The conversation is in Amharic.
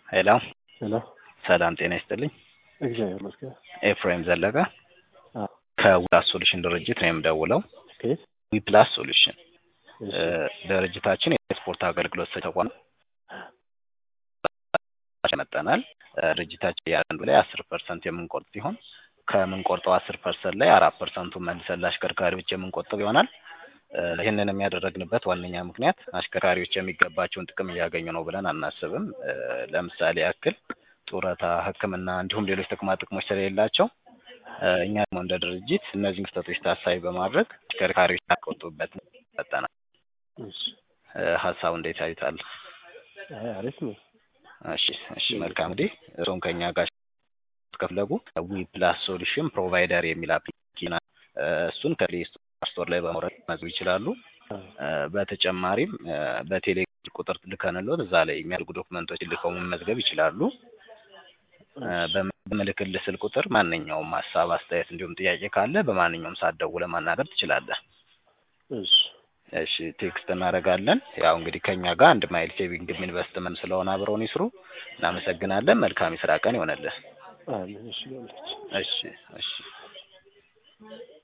ሄሎ ሄሎ ሰላም ጤና ይስጥልኝ። እግዚአብሔር ይመስገን። ኤፍሬም ዘለቀ አዎ ከዊፕላስ ሶሉሽን ድርጅት ነው የምደውለው። ከየት? ዊፕላስ ሶሉሽን እሺ እ ድርጅታችን የስፖርት አገልግሎት ሰጪ ተቋም መጠናል። ድርጅታችን ያንዱ ላይ አስር ፐርሰንት የምንቆርጥ ሲሆን ከምንቆርጠው አስር ፐርሰንት ላይ አራት ፐርሰንቱን መልሰን ለአሽከርካሪዎች የምንቆጥብ ይሆናል። እ ይህንን የሚያደረግንበት ዋነኛ ምክንያት አሽከርካሪዎች የሚገባቸውን ጥቅም እያገኙ ነው ብለን አናስብም። እ ለምሳሌ ያክል ጡረታ፣ ሕክምና እንዲሁም ሌሎች ጥቅማ ጥቅሞች ስለሌላቸው እ እኛ ደግሞ እንደ ድርጅት እነዚህን ክፍተቶች ታሳቢ በማድረግ አሽከርካሪዎች ያቆጡበት መጠናል። እሺ እ ሀሳቡ እንዴት ያዩታል? አይ አሪፍ ነው። እሺ እሺ መልካም እንግዲህ እርስዎም ከኛ ጋር ከፈለጉ ዊ ፕላስ ሶሉሽን ፕሮቫይደር የሚል አፕሊኬሽን አለ። እ እሱን ከፕሌይ ስቶር ላይ በማውረድ መመዝገብ ይችላሉ። አዎ እ በተጨማሪም እ በቴሌግራም ቁጥር ልከንሎት እዛ ላይ የሚያደርጉ ዶክመንቶች ልከው መመዝገብ ይችላሉ። እ በም- በምልክልህ ስልክ ቁጥር ማንኛውም ሀሳብ፣ አስተያየት እንዲሁም ጥያቄ ካለ በማንኛውም ሰዓት ደውለህ ማናገር ትችላለህ። እሺ እሺ ቴክስት እናደርጋለን። ያው እንግዲህ ከኛ ጋር አንድ ማይል ሴቪንግ ኢንቨስትመንት ስለሆነ አብረውን ይስሩ። እናመሰግናለን። መልካም የስራ ቀን ይሆነልህ። አሜን። እሺ ይሁንልህ። እሺ እሺ